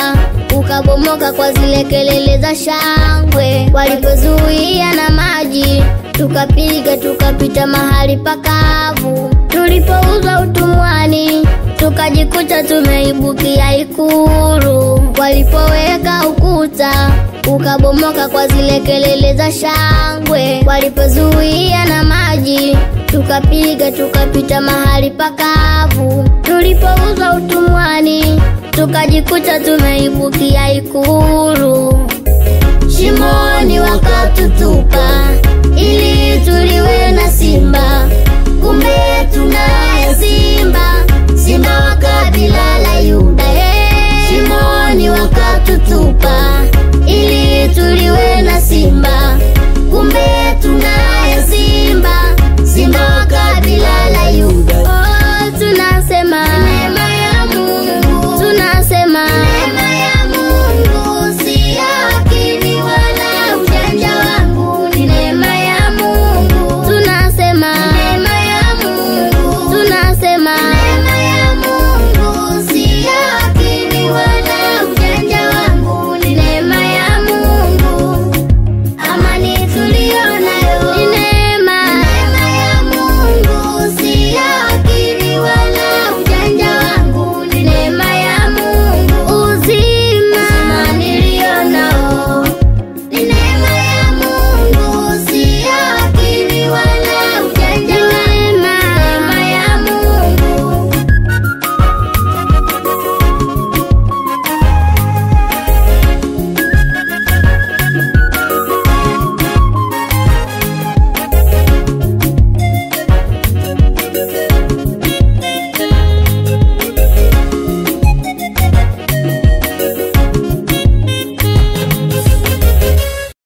ukuta ukabomoka kwa zile kelele za shangwe, walipozuia na maji tukapiga tukapita mahali pakavu, tulipouzwa utumwani tukajikuta tumeibukia Ikulu, walipoweka ukuta ukabomoka kwa zile kelele za shangwe, walipozuia na maji tukapiga tukapita mahali pakavu, tulipouzwa utumwani tukajikuta tumeibukia Ikulu. Shimoni wakatutupa ili tuliwe na simba, kumbe tunaye simba, simba wa kabila la Yuda.